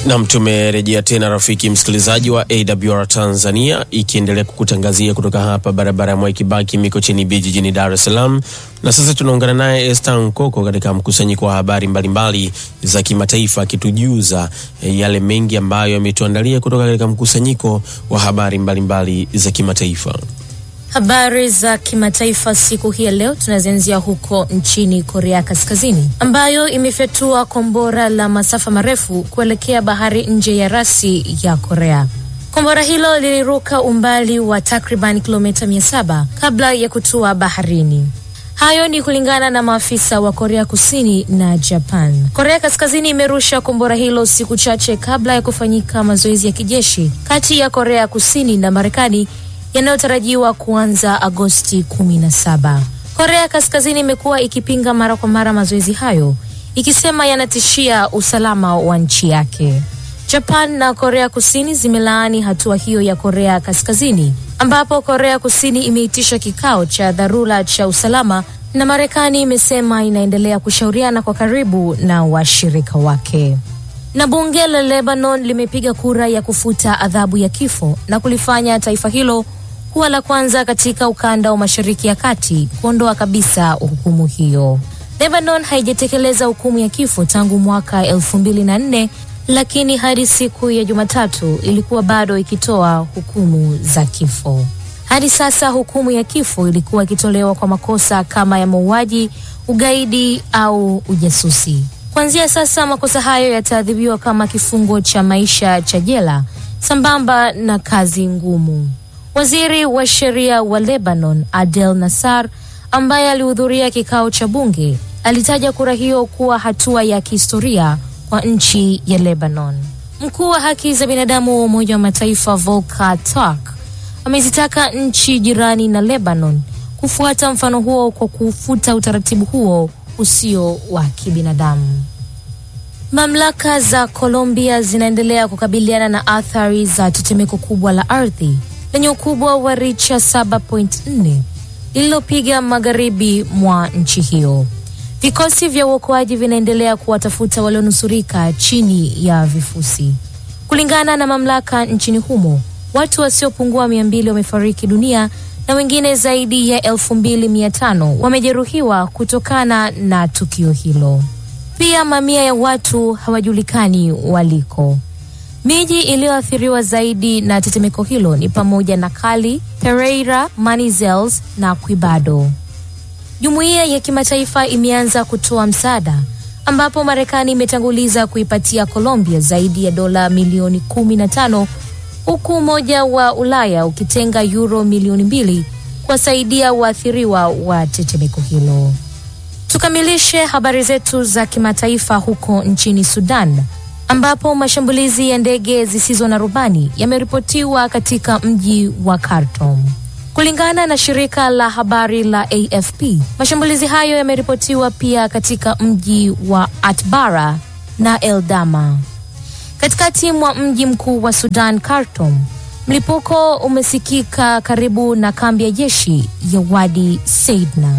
Nam, tumerejea tena rafiki msikilizaji wa AWR Tanzania, ikiendelea kukutangazia kutoka hapa barabara ya Mwai Kibaki Mikocheni B jijini Dar es Salaam. Na sasa tunaungana naye Esther Nkoko katika mkusanyiko wa habari mbalimbali za kimataifa, akitujuza eh, yale mengi ambayo yametuandalia kutoka katika mkusanyiko wa habari mbalimbali za kimataifa. Habari za kimataifa siku hii ya leo tunazianzia huko nchini Korea Kaskazini ambayo imefyatua kombora la masafa marefu kuelekea bahari nje ya rasi ya Korea. Kombora hilo liliruka umbali wa takriban kilomita 700 kabla ya kutua baharini. Hayo ni kulingana na maafisa wa Korea Kusini na Japan. Korea Kaskazini imerusha kombora hilo siku chache kabla ya kufanyika mazoezi ya kijeshi kati ya Korea Kusini na Marekani yanayotarajiwa kuanza Agosti 17. Korea Kaskazini imekuwa ikipinga mara kwa mara mazoezi hayo ikisema yanatishia usalama wa nchi yake. Japan na Korea Kusini zimelaani hatua hiyo ya Korea Kaskazini, ambapo Korea Kusini imeitisha kikao cha dharura cha usalama na Marekani imesema inaendelea kushauriana kwa karibu na washirika wake. Na bunge la Lebanon limepiga kura ya kufuta adhabu ya kifo na kulifanya taifa hilo kuwa la kwanza katika ukanda wa Mashariki ya Kati kuondoa kabisa hukumu hiyo. Lebanon haijatekeleza hukumu ya kifo tangu mwaka elfu mbili na nne lakini hadi siku ya Jumatatu ilikuwa bado ikitoa hukumu za kifo. Hadi sasa hukumu ya kifo ilikuwa ikitolewa kwa makosa kama ya mauaji, ugaidi au ujasusi. Kuanzia sasa makosa hayo yataadhibiwa kama kifungo cha maisha cha jela sambamba na kazi ngumu. Waziri wa sheria wa Lebanon Adel Nassar, ambaye alihudhuria kikao cha bunge, alitaja kura hiyo kuwa hatua ya kihistoria kwa nchi ya Lebanon. Mkuu wa haki za binadamu wa Umoja wa Mataifa Volker Turk amezitaka nchi jirani na Lebanon kufuata mfano huo kwa kufuta utaratibu huo usio wa kibinadamu. Mamlaka za Colombia zinaendelea kukabiliana na athari za tetemeko kubwa la ardhi lenye ukubwa wa richa 7.4 lililopiga magharibi mwa nchi hiyo. Vikosi vya uokoaji vinaendelea kuwatafuta walionusurika chini ya vifusi. Kulingana na mamlaka nchini humo, watu wasiopungua mia mbili wamefariki dunia na wengine zaidi ya elfu mbili mia tano wamejeruhiwa kutokana na tukio hilo. Pia mamia ya watu hawajulikani waliko. Miji iliyoathiriwa zaidi na tetemeko hilo ni pamoja na Cali, Pereira, Manizales na Quibado. Jumuiya ya kimataifa imeanza kutoa msaada ambapo Marekani imetanguliza kuipatia Colombia zaidi ya dola milioni kumi na tano huku Umoja wa Ulaya ukitenga euro milioni mbili kuwasaidia waathiriwa wa tetemeko hilo. Tukamilishe habari zetu za kimataifa huko nchini Sudan ambapo mashambulizi ya ndege zisizo na rubani yameripotiwa katika mji wa Khartoum. Kulingana na shirika la habari la AFP, mashambulizi hayo yameripotiwa pia katika mji wa Atbara na Eldama. Katikati mwa mji mkuu wa Sudan, Khartoum, mlipuko umesikika karibu na kambi ya jeshi ya Wadi Seidna.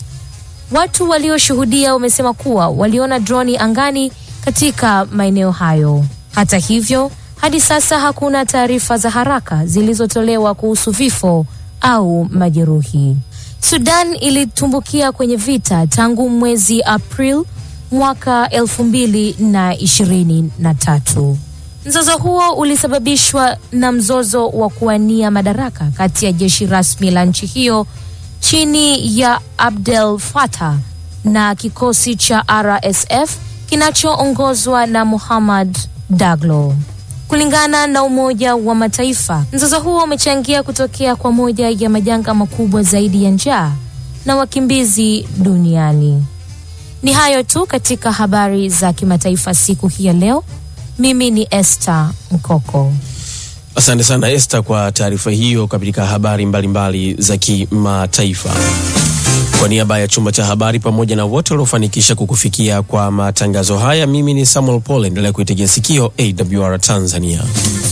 Watu walioshuhudia wamesema kuwa waliona droni angani katika maeneo hayo. Hata hivyo, hadi sasa hakuna taarifa za haraka zilizotolewa kuhusu vifo au majeruhi. Sudan ilitumbukia kwenye vita tangu mwezi April mwaka elfu mbili na ishirini na tatu. Mzozo huo ulisababishwa na mzozo wa kuwania madaraka kati ya jeshi rasmi la nchi hiyo chini ya Abdel Fattah na kikosi cha RSF kinachoongozwa na Muhammad Daglo. Kulingana na Umoja wa Mataifa, mzozo huo umechangia kutokea kwa moja ya majanga makubwa zaidi ya njaa na wakimbizi duniani. Ni hayo tu katika habari za kimataifa siku hii ya leo. Mimi ni Esther Mkoko. Asante sana Esther kwa taarifa hiyo katika habari mbalimbali mbali za kimataifa. Kwa niaba ya chumba cha habari pamoja na wote waliofanikisha kukufikia kwa matangazo haya, mimi ni Samuel Paul. Endelea kuitegea sikio AWR Tanzania.